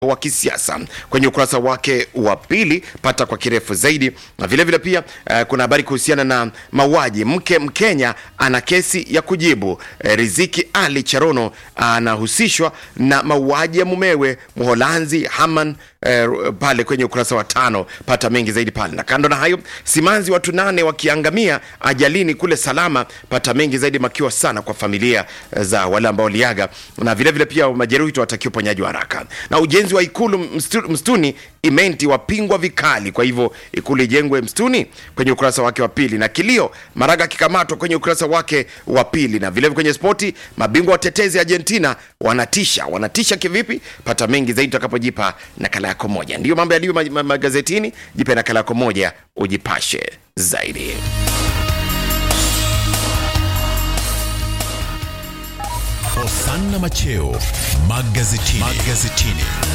wa kisiasa kwenye ukurasa wake wa pili, pata kwa kirefu zaidi. Na vile vile pia uh, kuna habari kuhusiana na mauaji. Mke Mkenya ana kesi ya kujibu. Uh, Riziki Ali Charono anahusishwa na mauaji ya mumewe Mholanzi Haman uh, pale kwenye ukurasa wa tano, pata mengi zaidi pale. Na kando na hayo, simanzi watu nane wakiangamia ajalini kule Salama, pata mengi zaidi, makiwa sana kwa familia za wale ambao waliaga, na vile vile pia majeruhi watakiwa uponyaji wa haraka. Na ujenzi wa ikulu mstu, mstuni imenti wapingwa vikali, kwa hivyo ikulu ijengwe mstuni kwenye ukurasa wake wa pili. Na kilio Maraga akikamatwa kwenye ukurasa wake wa pili. Na vile vile kwenye spoti, mabingwa watetezi Argentina wanatisha. Wanatisha kivipi? Pata mengi zaidi utakapojipa nakala yako moja. Ndiyo mambo yaliyo ma- ma- magazetini. Jipe nakala yako moja ujipashe zaidi. Hosanna Macheo magazetini. magazetini.